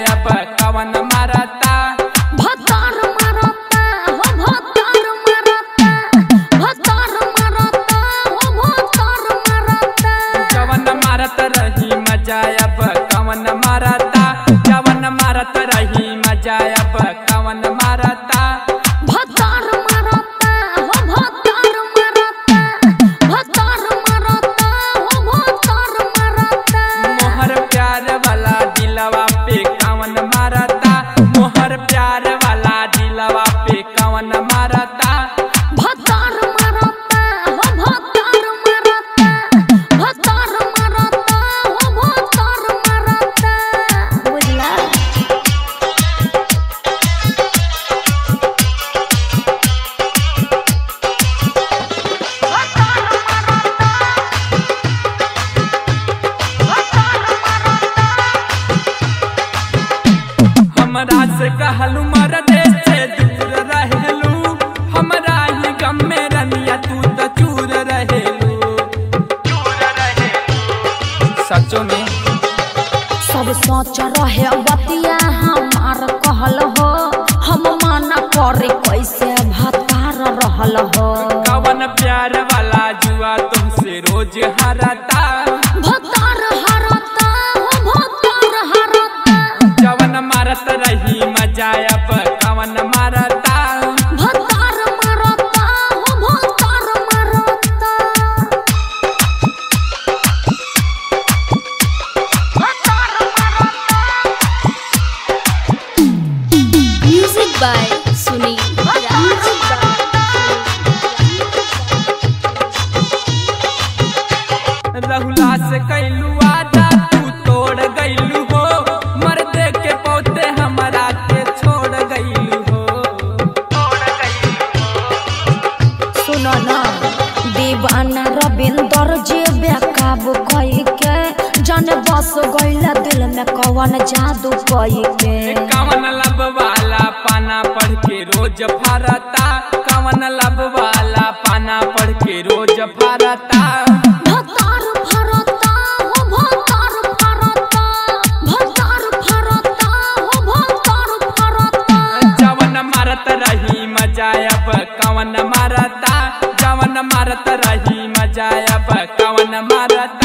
अब कवन मारता भतार मारता हो भतार मारता भतार मारता हो भतार मारता जवन मारत रही मजा अब कवन मारता जवन मारत रही मजा अब कवन मारता भतार मारता हो भतार मारता भतार मारता हो भतार मारता मोहर प्यार वाला दिलवा पे कवन मारता मोहर प्यार वाला दिलवा पे कवन मारता भतार मारता हो भतार मारता भतार मारता हो भतार मारता बुझला हमरा से कहलू मर देश से दूर रहेलू हमरा ही गम में रनिया तू तो चूर रहेलू सचो में सब सोच रहे बतिया हमार कहल हो हम माना करे कैसे भतार रहल हो कवन प्यार वाला जुआ तुमसे रोज हरता भतार हरता हो भतार हरता जवन मारत रही मजा अब कवन मारता भतार मारता हो भतार मारता भतार Music by Sunil Raj. रहुला से कैलू आजा तू तोड़ गईलू हो मर्दे के पौते हमरा के छोड़ गईलू हो सुनो ना दीवाना रविंदर जे बेकाबू कई के जाने बस गईला दिल में कवन जादू कई के कवन लब वाला पाना पढ़ के रोज फारता कवन लब वाला पाना पढ़ के रोज फारता भतार फरता हो भतार फरता भतार फरता हो भतार फरता जवन मारत रही मजा अब कवन मारता जवन मारत रही मजा अब कवन मारता